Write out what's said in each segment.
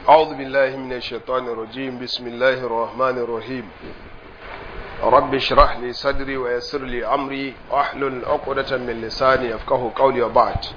أعوذ بالله من الشيطان الرجيم بسم الله الرحمن الرحيم رب اشرح لي صدري ويسر لي أمري واحلل عقدة من لساني يفقه قولي وبعد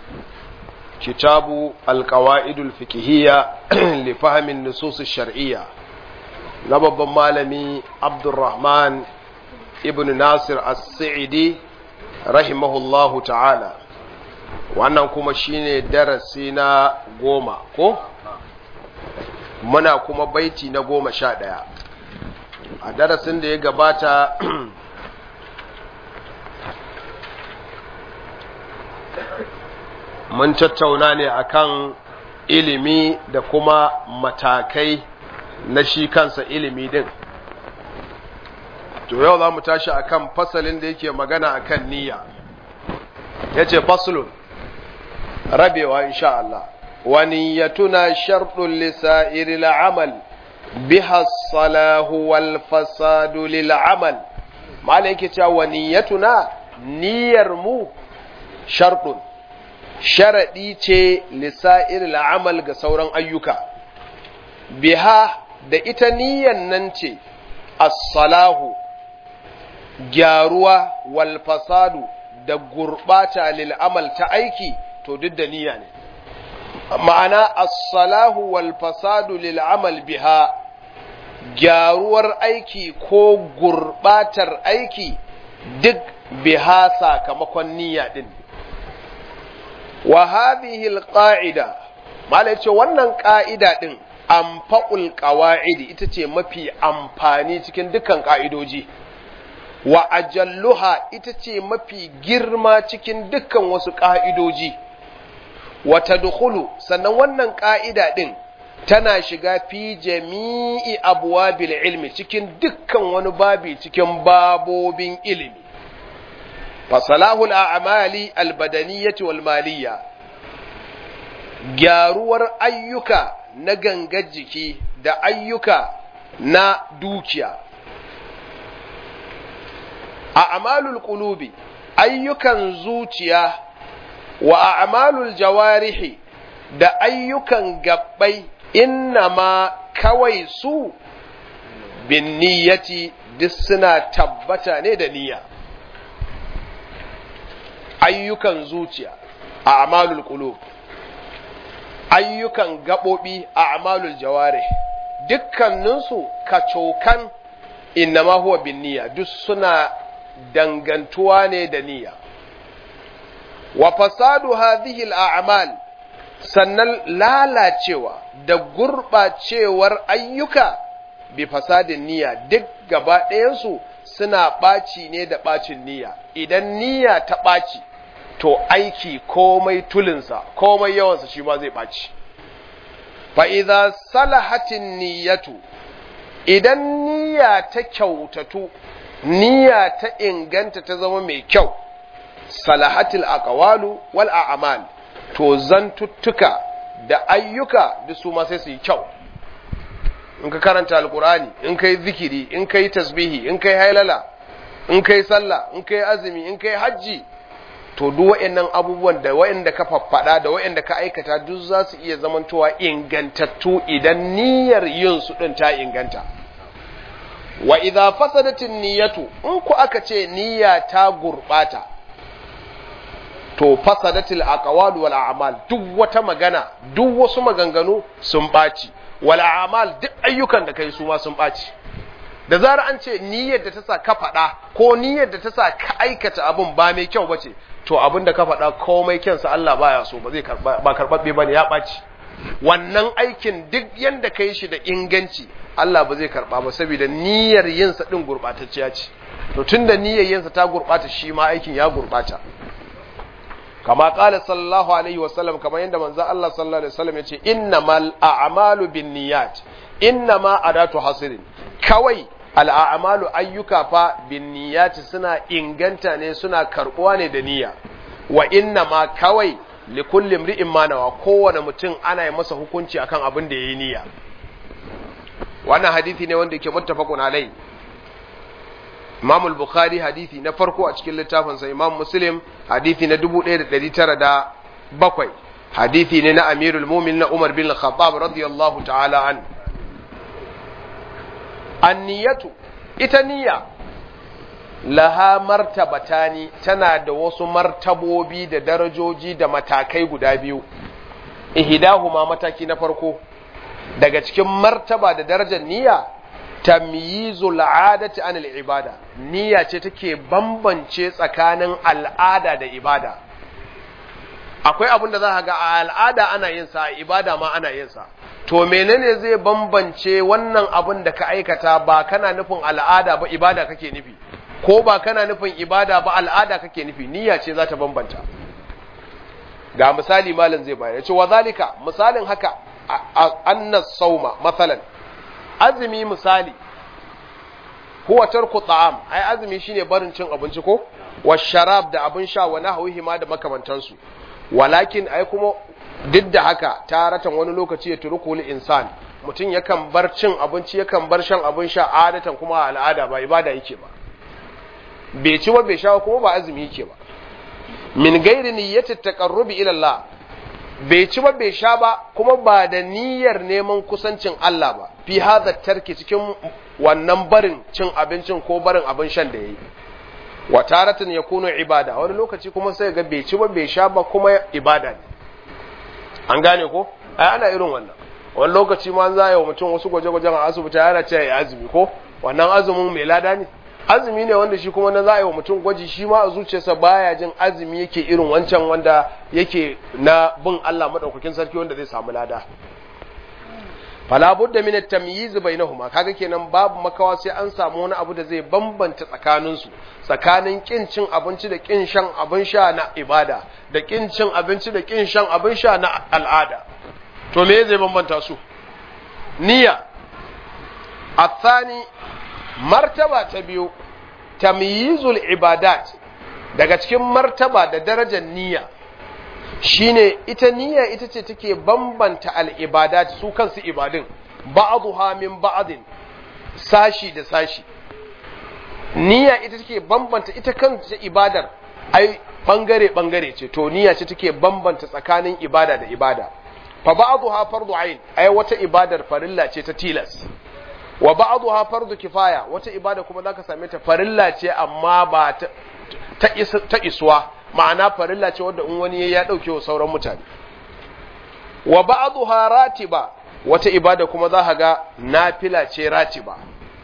كتاب القواعد الفقهية لفهم النصوص الشرعية نبض مالمي عبد الرحمن ابن ناصر السعدي رحمه الله تعالى wannan kuma shine darasi na goma ko muna kuma baiti na goma sha ɗaya a darasin da ya gabata mun tattauna ne akan ilimi da kuma matakai na shi kansa ilimi din to yau za mu tashi akan fasalin da yake magana akan niyya ya ce fasulun rabewa insha Allah ونيتنا شرط لسائر العمل بها الصلاح والفساد للعمل ما عليك ونيتنا نيرمو شرط sharaɗi ce lisa'ir amal ga sauran ayyuka biha da ita niyan nan ce as-salahu gyaruwa wal fasadu da gurbata lil amal ta aiki to duk da niyya ne ma'ana as-salahu wal fasadu lil amal biha gyaruwar aiki ko gurbatar aiki duk biha sakamakon niyya din wa hadhihi al-qa'ida mala yace wannan ka'ida din anfa'ul qawa'idi ita ce mafi amfani cikin dukkan ka'idoji wa ajalluha ita ce mafi girma cikin dukkan wasu ka'idoji wata dukulu sannan wannan ƙa'ida ɗin tana shiga fi jami'i abuwa ilmi cikin dukkan wani babi cikin babobin ilimi fasalahul a'amali albadaniyyati wal maliyya gyaruwar ayyuka na gangar jiki da ayyuka na dukiya a amalul qulubi ayyukan zuciya wa a'malul jawarihi da ayyukan gabbai ma kawai su bin niyyati duk suna tabbata ne da niyya ayyukan zuciya a amalul qulub ayyukan gabobi a amalul jawarih dukkaninsu kacokan ma huwa bin niyya duk suna dangantuwa ne da niyya wa fasadu hadhihi al'amal sannan lalacewa da gurɓacewar ayyuka bi fasadin niyya duk gaba ɗayansu suna ɓaci ne da ɓacin niyya idan niyya ta ɓaci to aiki komai tulinsa komai yawansa shi ma zai ɓaci fa idza salahatin niyyatu idan niyya ta kyautatu niyya ta inganta ta zama mai kyau salahatil aqwalu wal a'mal to zantuttuka da ayyuka da su ma sai su yi kyau in ka karanta alqurani in kai zikiri in kai tasbihi in kai hailala in kai sallah in kai azumi in kai hajji to duk waɗannan abubuwan da waɗanda ka faffada da waɗanda ka aikata duk za su iya zamantowa ingantattu idan niyyar yin su din ta inganta wa idza fasadatin niyyatu in ku aka ce niyya ta gurbata to fasadatil aqwal wal a'mal duk wata magana duk wasu maganganu sun baci wal a'mal duk ayyukan da kai su ma sun baci da zarar an ce niyyar da ta sa ka faɗa ko niyyar da ta sa ka aikata abun ba mai kyau bace to abin da ka faɗa komai kyansa Allah baya so ba zai karba ba karbabbe bane ya baci wannan aikin duk yanda kai shi da inganci Allah ba zai karba ba saboda niyyar yin sa din gurbatacciya ce to tunda niyyar yin sa ta gurbata shi ma aikin ya gurbata kama kala sallallahu alaihi wasallam kamar yadda manzo Allah sallallahu alaihi wasallam yace innamal a'malu binniyat innama adatu hasirin kawai al'amalu ayyuka fa binniyat suna inganta ne suna karbuwa ne da niyya wa innama kawai likulli imri'in ma nawa kowane mutum ana yi masa hukunci akan abin da yayi niyya wannan hadisi ne wanda yake muttafaqun alai Imam al-Bukhari hadisi na farko a cikin littafinsa Imam Muslim hadisi na 1907 hadithi ne na amirul mumin na umar bin khattab radiyallahu ta'ala an anniyatu ita niyya laha martabatani tana da wasu martabobi da darajoji da matakai guda biyu ihdahuma mataki na farko daga cikin martaba da darajar niyya tamyizul adati an ibada niyya ce take bambance tsakanin al'ada da ibada akwai abin da za ka ga a al'ada ana yin sa a ibada ma ana yin sa to menene zai bambance wannan abin da ka aikata ba kana nufin al'ada ba ibada kake nufi ko ba kana nufin ibada ba al'ada kake nufi niyya ce za ta bambanta ga misali malam zai bayar ce wa zalika misalin haka annas sauma masalan azumi misali huwa tarku ta'am ai azumi shine barin cin abinci ko wa sharab da abin sha wa nahwihi ma da makamantansu walakin ai kuma duk da haka taratan wani lokaci ya turku li insan mutum yakan bar cin abinci yakan bar shan abin sha adatan kuma al'ada ba ibada yake ba bai ci ba bai sha kuma ba azumi yake ba min gairi niyyati taqarrubi ila Allah bai ci ba bai sha ba kuma ba da niyyar neman kusancin Allah ba fi hadha tarki cikin wannan barin cin abincin ko barin abin shan da yayi wa taratan yakunu ibada wani lokaci kuma sai ga bai ci ba bai sha ba kuma ibada ne an gane ko ai ana irin wannan wani lokaci ma za a yi wa mutum wasu gwaje-gwajen a asibiti yana ce ya azumi ko wannan azumin mai lada ne azumi ne wanda shi kuma na za a yi wa mutum gwaji shi ma a zuciyarsa baya jin azumi yake irin wancan wanda yake na bin Allah madaukakin sarki wanda zai samu lada fala budda min at-tamyiz bainahuma kaga kenan babu makawa sai an samu wani abu da zai bambanta tsakanin su tsakanin kin cin abinci da kin shan abin sha na ibada da kin cin abinci da kin shan abin sha na al'ada to me zai bambanta su niyya athani martaba ta biyu tamyizul ibadat daga cikin martaba da darajar niyya shine ita niyya ita ce take bambanta al'ibadat su kansu ibadun ba'dha min ba'din sashi da sashi niyya ita take bambanta ita kanta ibadar ai bangare bangare ce to niyya ce take bambanta tsakanin ibada da ibada fa ba'dha fardu ain ai wata ibadar farilla ce ta tilas wa ba'dha fardu kifaya wata ibada kuma zaka same ta farilla ce amma ba ta ta iswa ma'ana farilla ce wadda in wani ya dauke wa sauran mutane wa ba'dha ratiba wata ibada kuma za ga nafila ce ratiba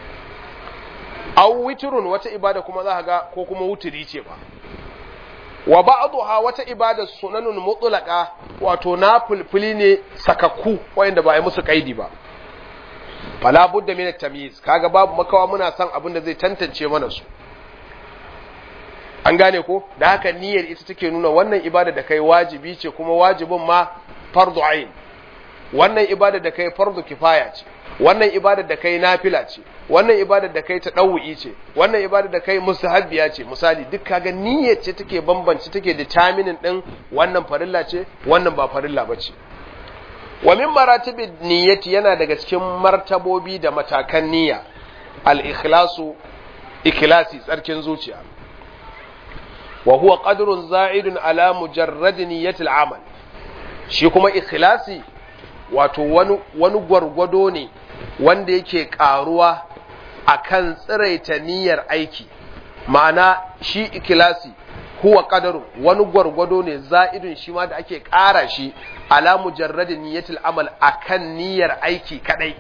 aw witrun wata ibada kuma za ga ko kuma wutiri ce ba wa ba'dha wata ibada sunanun mutlaqa wato nafilfili ne sakakku wanda ba yi musu kaidi ba fala budda min at-tamyiz kaga babu makawa muna son abin da zai tantance mana su an gane ko da haka niyyar ita take nuna wannan ibada da kai wajibi ce kuma wajibin ma fardu ain wannan ibada da kai fardu kifaya ce wannan ibada da kai nafila ce wannan ibada da kai tadawu'i ce wannan ibada da kai mustahabbiya ce misali duk kaga niyyar ce take bambanci take determining din wannan farilla ce wannan ba farilla bace wa min maratibin niyyati yana daga cikin martabobi da matakan niyya al-ikhlasu ikhlasi tsarkin zuciya wa huwa qadrun za'idun ala mujarrad niyyati al-amal shi kuma ikhlasi wato wani wani gwargwado ne wanda yake karuwa akan tsiraita niyyar aiki ma'ana shi ikhlasi huwa qadaru wani gwargwado ne za'idun shi ma da ake ƙara shi ala mujarradin niyyatil amal akan niyyar aiki kadai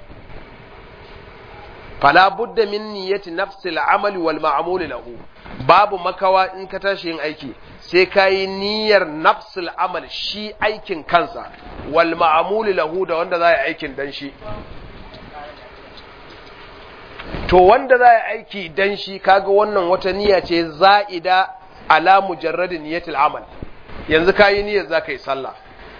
fala budda min niyyati nafsil amali wal ma'mul lahu babu makawa in ka tashi yin aiki sai ka yi niyyar nafsul amal shi aikin kansa wal ma'mul lahu da wanda za yi aikin dan shi to wanda za yi aiki dan shi kaga wannan wata niyya ce za'ida ala mujarradin niyyatil amal yanzu ka yi niyyar za ka yi sallah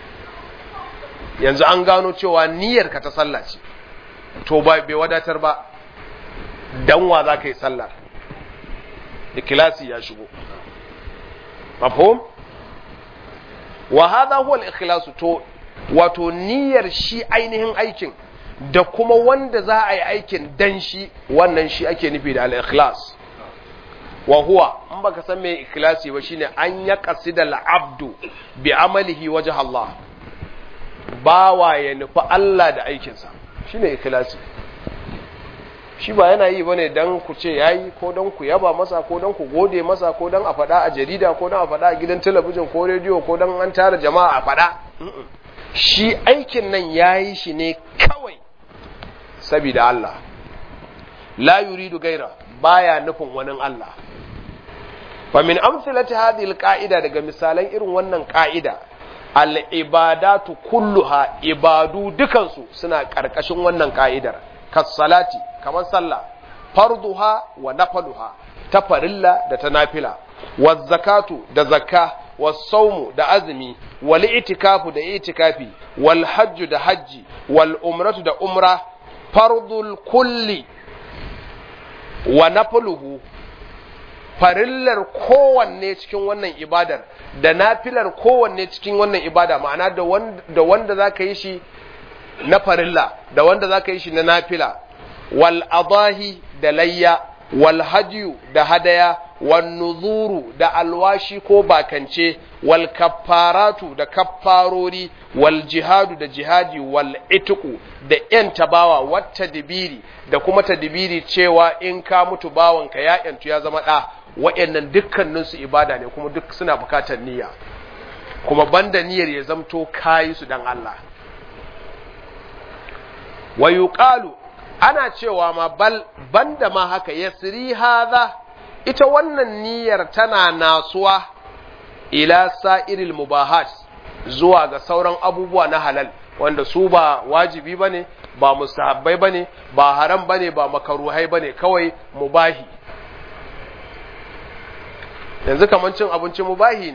yanzu an gano cewa niyyar ka ta sallah ce to ba bai wadatar ba danwa za ka yi sallah ikhlasi ya shigo mafhum wa hadha huwa al-ikhlas to wato niyyar shi ainihin aikin da kuma wanda za a yi aikin dan shi wannan shi ake nufi da al-ikhlas wa huwa in baka san me ikhlasi ba shine an ya qasida al-abdu bi amalihi wajh Allah bawa ya nufi Allah da aikinsa shine ikhlasi shi ba yana yi bane dan ku ce yayi ko dan ku yaba masa ko dan ku gode masa ko dan a faɗa a jarida ko dan a faɗa a gidan talabijin ko rediyo ko dan an tara jama'a a faɗa shi aikin nan yayi shi ne kawai saboda Allah la yuridu gaira baya nufin wani Allah fa min amsalati hadhihi alqa'ida daga misalan irin wannan ka'ida al-ibadatu kulluha ibadu dukansu suna karkashin wannan ka'idar kas salati kamar sallah farduha wa nafaluha ta farilla da ta nafila wa zakatu da zakka wa saumu da azumi wal itikafu da itikafi wal hajju da hajji wal umratu da umra fardul kulli wa nafaluhu farillar kowanne cikin wannan ibadar da nafilar kowanne cikin wannan ibada ma'ana da wanda za ka yi shi na farilla da wanda za ka yi shi na nafila wal adahi da layya wal hadiyu da hadaya wal nuzuru da alwashi ko bakance wal kaffaratu da kaffarori wal jihadu da jihadi wal itiku da yan tabawa wata dibiri da kuma tadibiri cewa in ka mutu bawanka ya yantu ya zama ɗa wa'annan dukkaninsu ibada ne kuma duk suna bukatar niyya kuma banda niyyar ya zamto kayi su dan Allah wa yuqalu ana cewa ma bal banda ma haka yasri hadha ita wannan niyyar tana nasuwa ila sa'iril mubahat zuwa ga sauran abubuwa na halal wanda su ba wajibi bane ba mustahabbai bane ba haram bane ba makaruhai bane kawai mubahi yanzu kaman cin abinci mubahi ne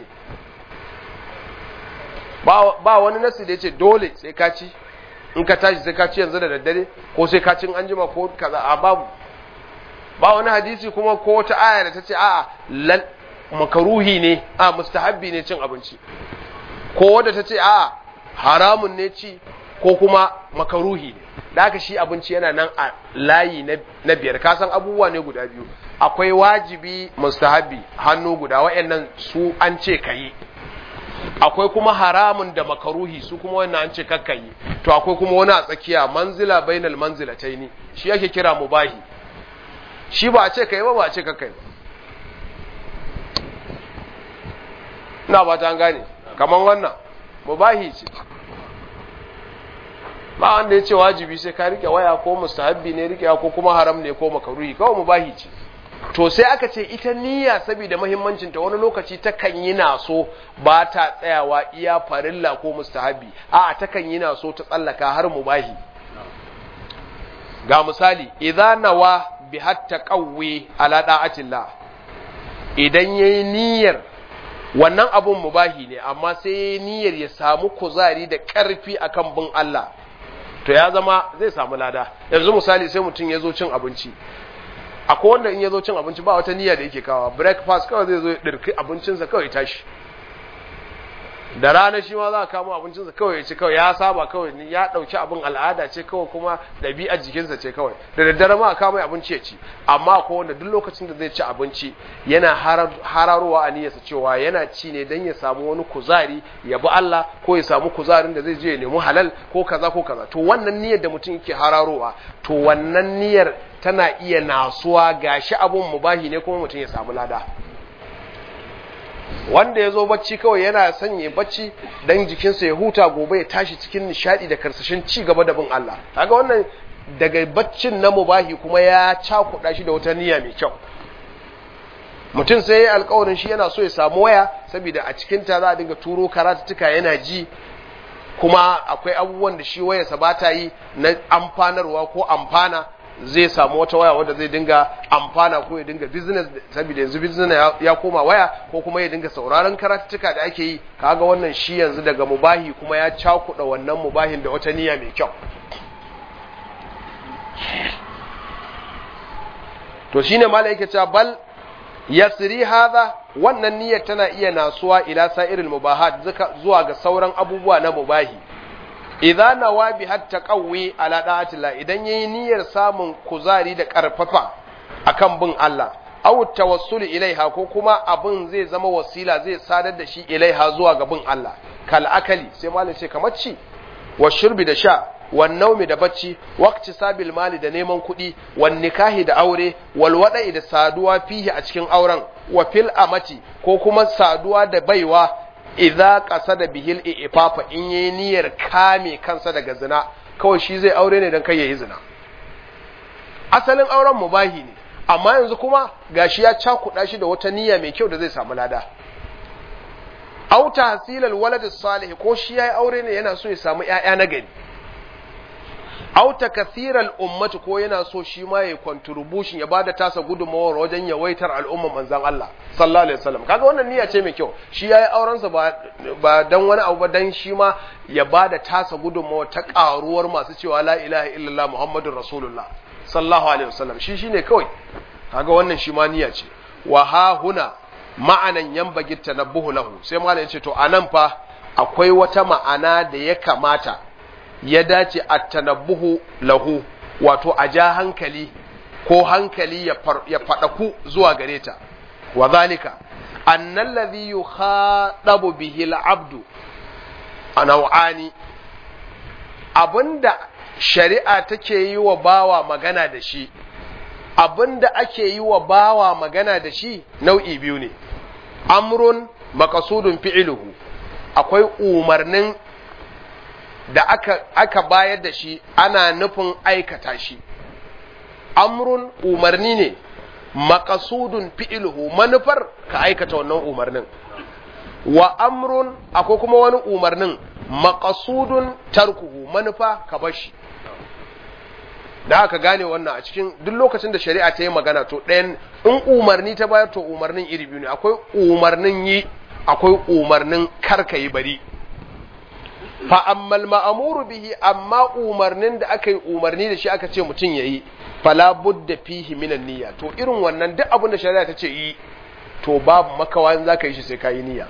ba wani nasi da yace dole sai ka ci in ka tashi sai ka ci yanzu da daddare ko sai ka cin anjima ko kaza a babu ba wani hadisi kuma ko wata aya da ta ce a'a lal makaruhi ne a mustahabbi ne cin abinci ko wadda ta ce a'a haramun ne ci ko kuma makaruhi ne da haka shi abinci yana nan a layi na biyar ka san abubuwa ne guda biyu akwai wajibi mustahabbi hannu guda wayannan su an ce kayi akwai kuma haramun da makaruhi su kuma wannan an ce kakkayi to akwai kuma wani a tsakiya manzila bainal manzilataini shi yake kira mubahi shi ba a ce kai ba ba a ce kakkai ba ina ba ta gane kaman wannan mubahi ce ba wanda ya ce wajibi sai ka rike waya ko mustahabbi ne rike ko kuma haram ne ko makaruhi kawai mubahi ce to sai aka ce ita niyya saboda muhimmancin ta wani lokaci ta kan yi naso ba ta tsayawa iya farilla ko mustahabbi a'a ta kan yi naso ta tsallaka har mubahi ga misali idza nawa bi hatta qawwi ala da'atillah idan yayi niyyar wannan abun mubahi ne amma sai yayi niyyar ya samu kuzari da karfi akan bin Allah to ya zama zai samu lada yanzu misali sai mutum ya zo cin abinci akwai wanda in ya zo cin abinci ba wata niyya da yake kawa breakfast kawai zai zo ya ɗirki abincinsa kawai tashi da rana shi ma za a kamo abincinsa kawai ya ci kawai ya saba kawai ya ɗauki abin al'ada ce kawai kuma ɗabi'ar jikinsa ce kawai da daddare ma a kamo abinci ya ci amma akwai wanda duk lokacin da zai ci abinci yana hararowa a niyyarsa cewa yana ci ne don ya samu wani kuzari ya bi Allah ko ya samu kuzarin da zai je ya nemi halal ko kaza ko kaza to wannan niyyar da mutum yake hararowa to wannan niyyar tana iya nasuwa gashi abun mubahi ne kuma mutum ya samu lada wanda ya zo bacci kawai yana sanya bacci dan jikinsa ya huta gobe ya tashi cikin nishadi da karsashin ci gaba da bin Allah kaga wannan daga baccin na mubahi kuma ya cakuɗa shi da wata niyya mai kyau mutum sai ya alkawarin shi yana so ya samu waya saboda a cikin ta za a dinga turo karatuttuka yana ji kuma akwai abubuwan da shi wayarsa ba ta yi na amfanarwa ko amfana zai samu wata waya wadda zai dinga amfana ko ya dinga business saboda yanzu business ya koma waya ko kuma ya dinga sauraron karatuttuka da ake yi kaga wannan shi yanzu daga mubahi kuma ya cakuɗa wannan mubahin da wata niyya mai kyau to shine malai yake cewa bal yasri hadha wannan niyyar tana iya nasuwa ila sa'iril mubahat zuwa ga sauran abubuwa na mubahi idza nawa bi hatta qawwi ala da'atillah idan yayi niyyar samun kuzari da karfafa akan bin Allah aw tawassul ilaiha ko kuma abin zai zama wasila zai sadar da shi ilaiha zuwa ga bin Allah kal akali sai malam ce kamar ci wa shurbi da sha wan naumi da bacci waqti sabil mali da neman kuɗi wan nikahi da aure wal wada'i da saduwa fihi a cikin auren wa fil amati ko kuma saduwa da baiwa idza qasada bihil ifafa in yayi niyyar kame kansa daga zina kawai shi zai aure ne dan kai yayi zina asalin auren mubahi ne amma yanzu kuma gashi ya cakuɗa shi da wata niyya mai kyau da zai samu lada au tahsilal walad salih ko shi yayi aure ne yana so ya samu ƴaƴa na gari au takathiral ummati ko yana so shi ma yayi contribution ya bada tasa gudunmawar wajen yawaitar al'umman manzon Allah sallallahu alaihi wasallam kaga wannan niyya ce mai kyau shi yayi auren sa ba ba dan wani abu ba dan shi ma ya bada tasa gudunmawar ta karuwar masu cewa la ilaha illallah muhammadur rasulullah sallallahu alaihi wasallam shi shine kawai kaga wannan shi ma niyya ce wa ha huna ma'anan yambagi tanabbuhu lahu sai malam ya ce to anan fa akwai wata ma'ana da ya kamata ya dace a tanabbuhu lahu wato a ja hankali ko hankali ya faɗaku zuwa gare ta wa zalika annal ladhi yukhadabu bihi al-abdu anawani abinda shari'a take yi wa bawa magana da shi abinda ake yi wa bawa magana da shi nau'i biyu ne amrun makasudun fi'iluhu akwai umarnin da aka, aka bayar da shi ana nufin aikata shi amrun umarni ne makasudun fi'iluhu manufar ka aikata wannan umarnin wa amrun akwai kuma wani umarnin makasudun tarkuhu manufa ka bar shi da aka gane wannan a cikin duk lokacin da shari'a ta yi magana to ɗayan in umarni ta bayar to umarnin iri biyu ne akwai umarnin yi akwai umarnin karka yi bari fa ammal ma'amuru bihi amma umarnin da aka yi umarni da shi aka ce mutum ya yi fala budda fihi minan niyya to irin wannan duk abin da shari'a ta ce yi to babu makawa in zaka yi shi sai ka yi niyya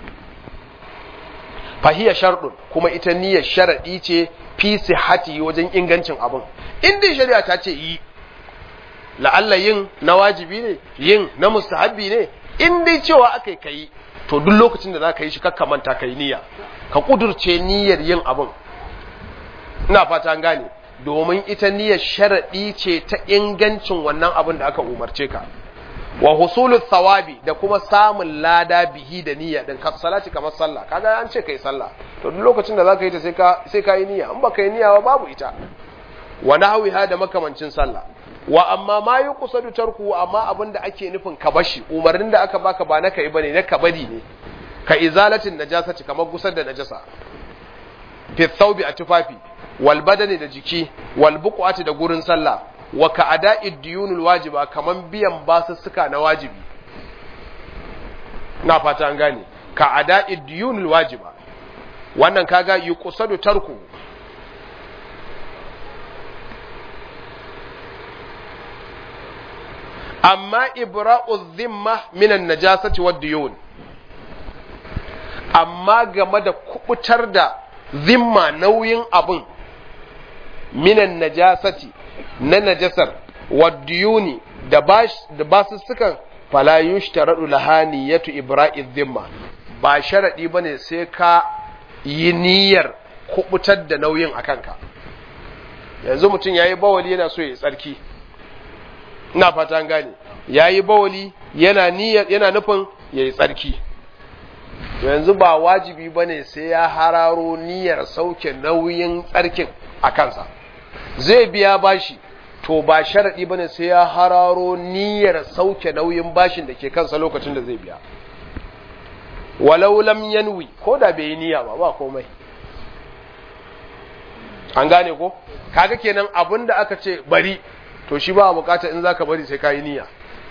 fahiya sharɗun kuma ita niyyar sharaɗi ce fi sihati wajen ingancin abin in dai shari'a ta ce yi la'alla yin na wajibi ne yin na mustahabbi ne in dai cewa aka yi kayi to duk lokacin da za ka yi shi kakka manta ka yi niyya ka kudurce niyyar yin abin ina fata an gane domin ita niyyar sharaɗi ce ta ingancin wannan abin da aka umarce ka wa husulu thawabi da kuma samun lada bihi da niyya din ka salati kamar sallah kaga an ce kai sallah to duk lokacin da zaka yi ta sai ka sai ka yi niyya in baka yi niyya ba babu ita wa nahwiha da makamancin sallah wa amma ma yuqsadu tarku amma abin da ake nufin ka bashi umarnin da aka baka ba na kai bane na ka bari ne ka izalatin najasati kamar gusar da najasa fi thawbi a tufafi wal badani da jiki wal buqati da gurin sallah wa ka ada'id diyunul wajiba kaman biyan basussuka na wajibi na fata an gane ka ada'id diyunul wajiba wannan kaga yuqsadu tarku amma ibra'u dhimma minan najasati wad diyun amma game da kubutar da zimma nauyin abin minan najasati na najasar waddiyuni da basussukan fala yushtaradu lahaniyatu ibra'i dhimma ba sharadi bane sai ka yi niyyar kubutar da nauyin a kanka yanzu mutum yayi bawali yana so ya tsarki ina fata an gane yayi bawali yana niyyar yana nufin yayi tsarki yanzu ba wajibi bane sai ya hararo niyyar sauke nauyin tsarkin a kansa zai biya bashi to ba sharaɗi ba ne sai ya hararo niyyar sauke nauyin bashin da ke kansa lokacin da zai biya walau lam yanwi ko da bai yi niyya ba ba komai an gane ko kaga kenan abin da aka ce bari to shi ba a bukata in zaka bari sai ka yi niyya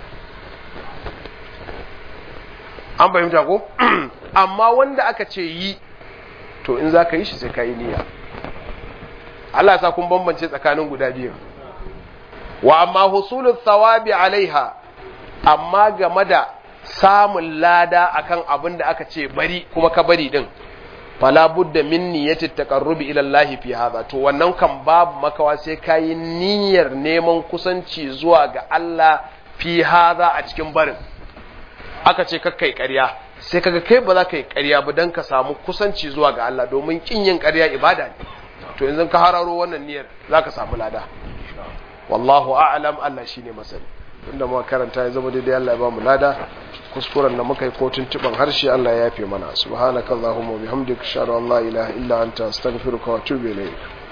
an fahimta ko amma wanda aka ce yi to in zaka yi shi sai ka yi niyya Allah sa kun bambance tsakanin guda biyu wa amma husulul thawabi alaiha amma game da samun lada akan abin da aka ce bari kuma ka bari din fala budda min niyyati taqarrubi ila Allah fi hadha to wannan kan babu makawa sai kai niyyar neman kusanci zuwa ga Allah fi hadha a cikin barin aka ce kakkai ƙarya sai kaga kai ba za ka yi ƙarya ba dan ka samu kusanci zuwa ga Allah domin kin yin ƙarya ibada ne to yanzu ka hararo wannan niyyar zaka samu lada wallahu a'lam Allah shine masani inda muka karanta ya zama daidai Allah ya ba mu lada kuskuren da muka yi ko tuntuban harshe Allah ya yafe mana subhanakallahumma wa bihamdika ashhadu an la ilaha illa anta astaghfiruka wa atubu ilayk